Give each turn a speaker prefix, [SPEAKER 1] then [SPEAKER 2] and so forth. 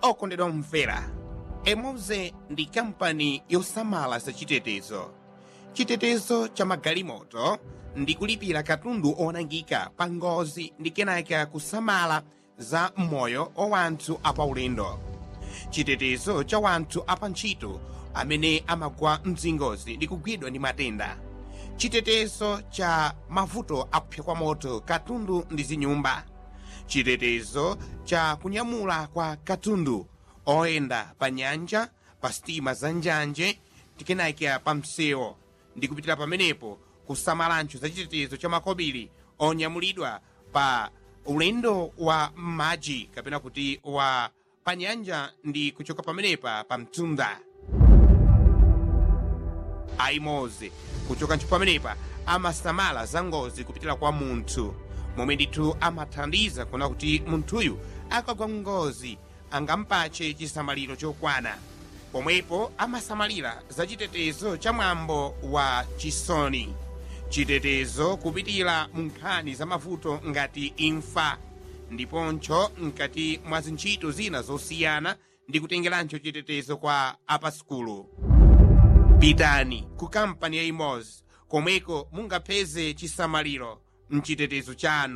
[SPEAKER 1] okondedwa mvera emoze ndi kampani yosamala za chitetezo chitetezo cha magalimoto ndi kulipira katundu onangika pa ngozi ndi kenaka kusamala za moyo wa wanthu apaulendo chitetezo cha wanthu apantchito amene amagwa mzingozi ndi kugwidwa ndi matenda chitetezo cha mavuto akupsa kwa moto katundu ndi zinyumba chitetezo cha kunyamula kwa katundu oyenda pa nyanja pa sitima za njanje tikenaka pa msewu ndi kupitira pamenepo kusamalancho za chitetezo cha makobiri onyamulidwa pa ulendo wa m'madzi kapena kuti wa pa nyanja ndi kuchoka pamenepa pa mtunda aimoze kuchoka ntchito pamenepa amasamala za ngozi kupitira kwa munthu momwe ndithu amathandiza kuona kuti munthuyu akagwa ngozi angampache chisamaliro chokwana pomwepo amasamalira za chitetezo cha mwambo wa chisoni chitetezo kupitira mu nkhani za mavuto ngati imfa ndiponcho mkati mwa zintchito zina zosiyana ndi kutengerancho chitetezo kwa apaskulu pitani ku kampani ya imozi komweko mungapeze chisamaliro mchitetezo chanu